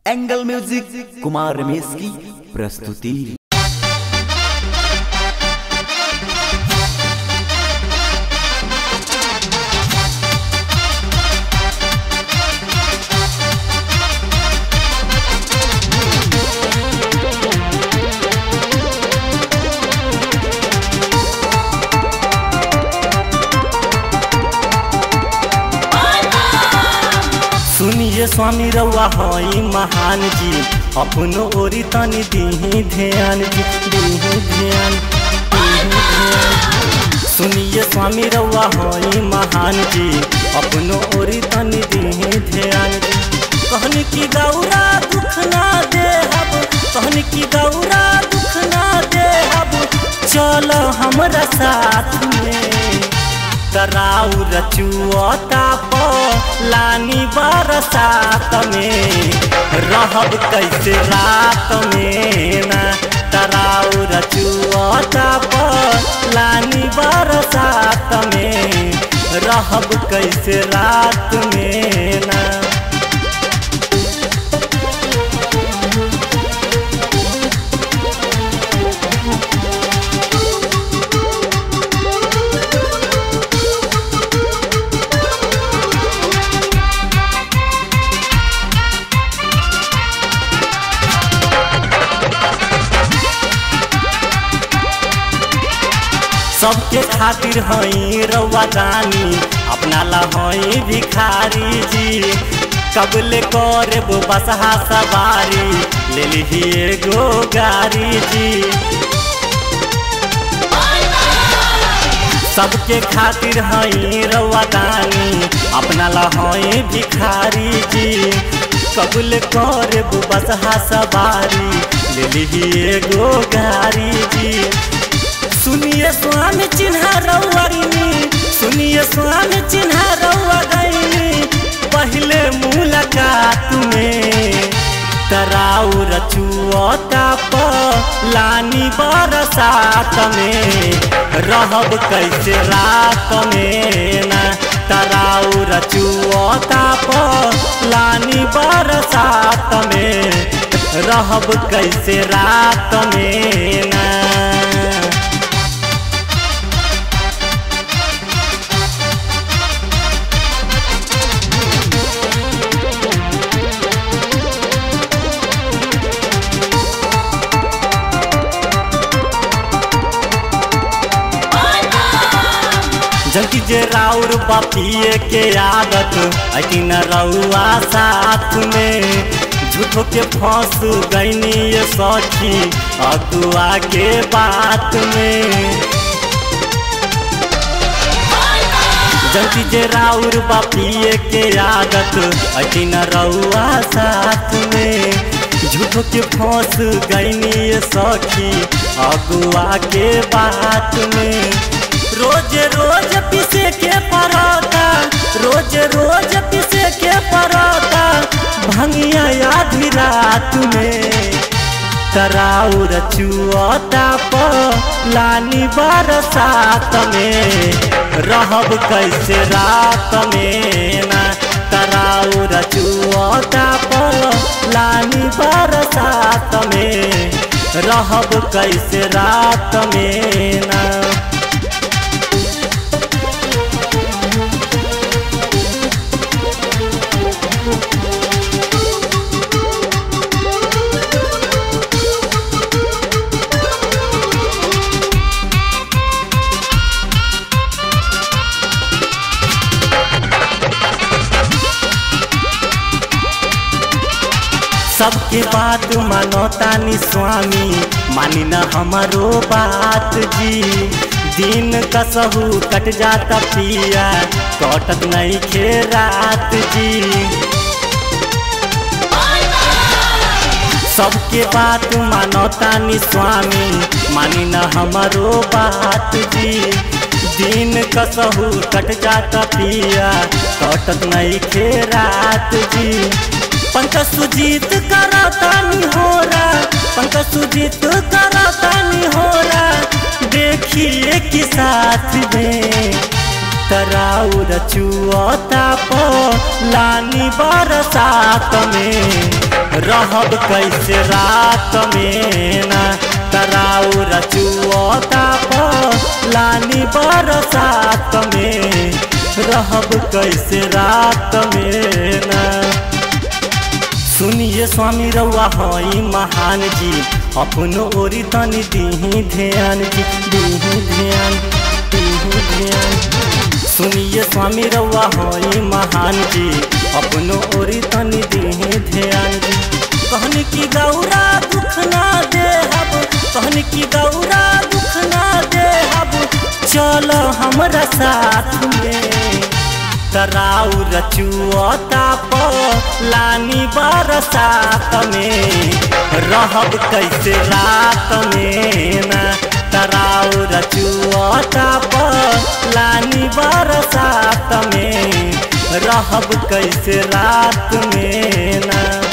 angle music Kumar Ramesh की प्रस्तुति सुनिए स्वामी रउआ हई महान जी अपनो ओरी तनी दीही ध्यान जी दीही ध्यान दीही ध्यान सुनिए स्वामी रउआ हई महान जी अपनो ओरी तनी दीही ध्यान जी कहनी की गौरा दुख ना दे हब कहनी की गौरा दुख ना दे हब चलो हमरा साथ में तराउ रचुअता प लानी बरसात में रहब कैसे रात में ना तराउ रचुअता प लानी बरसात में रहब कैसे रात में ना सबके खातिर हई रउआ दानी अपना ला हई भिखारी जी कबले करे वो बसहा सवारी ले ली एगो गाड़ी जी सबके खातिर हई रउआ दानी अपना ला हई भिखारी जी कबले करे वो बसहा सवारी ले ली एगो गाड़ी जी सुनिए स्वामी चिन्हा रउआनी सुनिए स्वामी चिन्हा रउआ गईनी पहले मुलाकात में तराउ रचुअता प लानी बरसात में रहब कैसे रात में ना तराउ रचुअता प लानी बरसात में रहब कैसे रात में ना जल्दी जे राउर बापिए के आदत अति न रउआ साथ में झूठो के फंस गईनी ये सखी अगुआ के बात में जल्दी जे राउर बापिए के आदत अति न रउआ साथ में झूठो के फंस गईनी ये सखी अगुआ के बात में रोज रोज पिसे के परोता रोज रोज पिसे के परोता भंगिया आधी रात में तराउ रचुअता प लानी बरसात में रहब कैसे रात में ना तराउ रचुअता प लानी बरसात में रहब कैसे रात में ना सबके बात मानो तानी स्वामी मानी न हमारो बात जी दिन कसहू कट जाता पिया कटत नहीं खे रात जी सबके बात मानो तानी स्वामी मानी न हमारो बात जी दिन कसहू कट जाता पिया कटत नहीं खे रात जी पंकज सुजीत करतानी होरा पंकज सुजीत करतानी होरा देखिए कि साथ में तराउ रचुअता प लानी बरसात में रहब कैसे रात में ना तराउ रचुअता लानी बरसात में रहब कैसे रात में ना सुनिए स्वामी रउआ हई महान जी अपनो ओरी तनी दीही ध्यान जी दीही ध्यान दीही ध्यान सुनिए स्वामी रउआ हई महान जी अपनो ओरी तनी दीही ध्यान जी कहनी की गौरा दुख ना दे हब कहनी की गौरा दुख ना दे हब चल हमरा साथ में तराउ रचुअता लानी बरसात में रहब कैसे रात में ना तराउ रचुअता लानी बरसात में रहब कैसे रात में ना